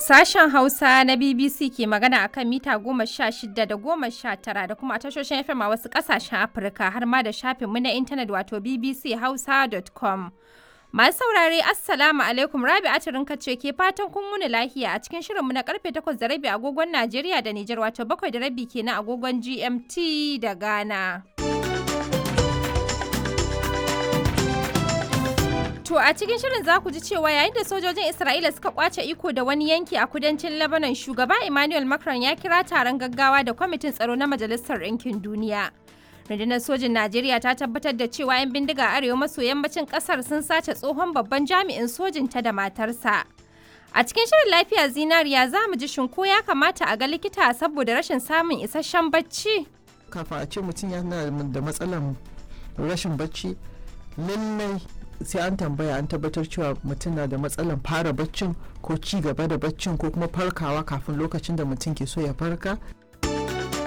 Sashen Hausa na BBC ke magana a kan mita goma sha shida da goma sha tara da kuma tashoshin FM a wasu ƙasashen Afirka har ma da shafinmu na intanet wato bbchausa.com. Masu saurare Assalamu alaikum Rabi Atirinka ce ke fatan kun wuni lahiya a cikin shirinmu na karfe takwas da rabi agogon Najeriya da Nijar wato bakwai da rabi kenan agogon GMT da Ghana. To a cikin shirin za ku ji cewa yayin da sojojin Isra'ila suka kwace iko da wani yanki a kudancin Lebanon shugaba Emmanuel Macron ya kira taron gaggawa da kwamitin tsaro na Majalisar Ɗinkin Duniya. Rundunar sojin Najeriya ta tabbatar da cewa 'yan bindiga arewa maso yammacin kasar sun sace tsohon babban jami'in sojin ta da matarsa. A cikin shirin lafiya zinariya za mu ji shinko ya kamata a ga likita saboda rashin samun isasshen bacci. Kafin a ce mutum yana da matsalan rashin bacci lallai sai an tambaya an tabbatar cewa mutum na da matsalan fara baccin ko ci gaba da baccin ko kuma farkawa kafin lokacin da mutum ke so ya farka